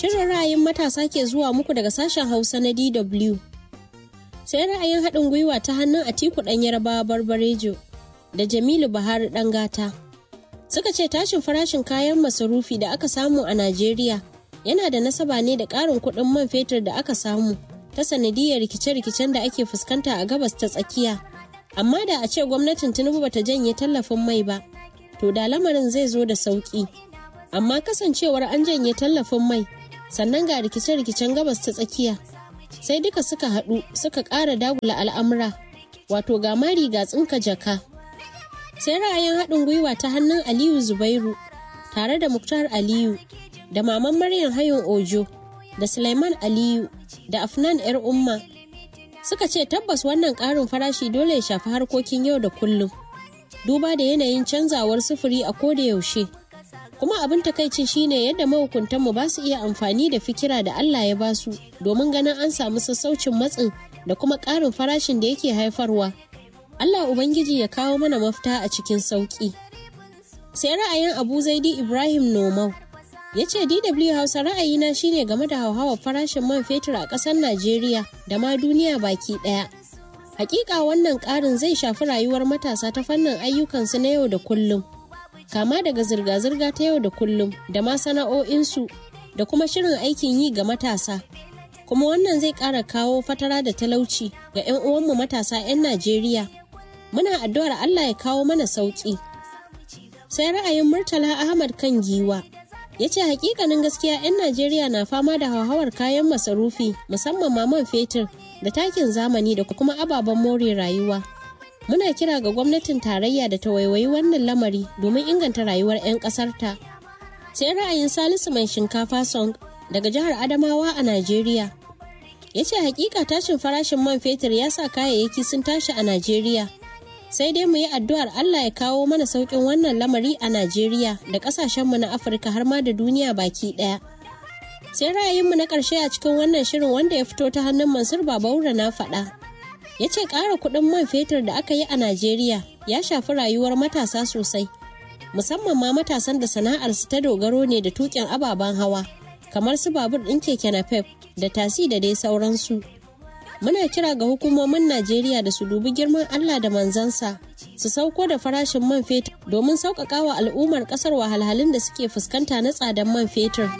Shirin ra'ayin matasa ke zuwa muku daga sashen Hausa na DW. Sai ra'ayin haɗin gwiwa ta hannun Atiku ɗan Yarbawa Barbarejo da Jamilu Buhari ɗan gata. Suka ce tashin farashin kayan masarufi da aka samu a Najeriya yana da nasaba ne da ƙarin kuɗin man fetur da aka samu ta sanadiyar rikice-rikicen da ake fuskanta a gabas ta tsakiya. Amma da a ce gwamnatin Tinubu bata janye tallafin mai ba, to da lamarin zai zo da sauƙi. Amma kasancewar an janye tallafin mai, sannan ga rikice-rikicen gabas ta tsakiya, sai duka suka haɗu suka ƙara dagula al'amura, wato ga mari ga tsinka jaka. Sai ra'ayin haɗin gwiwa ta hannun Aliyu Zubairu tare da Muktar Aliyu da Maman Maryam Hayon Ojo da Sulaiman Aliyu da Afnan 'yar Umma suka ce tabbas wannan ƙarin farashi dole ya shafi harkokin yau da kullum. Duba da yanayin canzawar sufuri a koda yaushe. Kuma abin takaicin shine yadda mahukuntanmu ba su iya amfani da fikira da Allah ya ba su domin ganin an samu sassaucin matsin da kuma ƙarin farashin da yake haifarwa. Allah Ubangiji ya kawo mana mafita a cikin sauƙi. Sai ra'ayin Abu Zaidi Ibrahim Nomau ya ce DW Hausa ra'ayina shine game da hauhawar farashin man fetur a ƙasar Najeriya da ma duniya baki ɗaya. Hakika wannan ƙarin zai shafi rayuwar matasa ta fannin ayyukansu na yau da kullum. Kama daga zirga-zirga ta yau da kullum da ma sana'o'insu da kuma shirin aikin yi ga matasa. Kuma wannan zai ƙara kawo fatara da talauci ga 'yan uwanmu matasa 'yan Najeriya. Muna addu'ar Allah ya kawo mana sauƙi. Sai ra'ayin Murtala Ahmad kan giwa. ya ce hakikanin gaskiya 'yan najeriya na fama da hauhawar kayan masarufi musamman ma man fetur da takin zamani da kuma ababen more rayuwa muna kira ga gwamnatin tarayya da ta waiwayi wannan lamari domin inganta rayuwar 'yan ƙasarta sai ra'ayin salisu mai shinkafa song daga jihar adamawa a najeriya ya ce hakika tashin farashin man fetur ya sa kayayyaki sun tashi a najeriya sai dai mu yi addu'ar Allah ya kawo mana sauƙin wannan lamari a Najeriya da ƙasashenmu na Afirka har ma da duniya baki ɗaya. Sai ra'ayinmu na ƙarshe a cikin wannan shirin wanda ya fito ta hannun Mansur Babaura na faɗa. Ya ce ƙara kuɗin man fetur da aka yi a Najeriya ya shafi rayuwar matasa sosai, musamman ma matasan da sana'arsu ta dogaro ne da tuƙin ababen hawa, kamar su babur ɗin keke napep da tasi da dai sauransu. muna kira ga hukumomin Najeriya da su dubi girman Allah da manzansa su sauko da farashin man fetur domin sauƙaƙa wa al'ummar ƙasar wahalhalun da suke fuskanta na tsadan man fetur.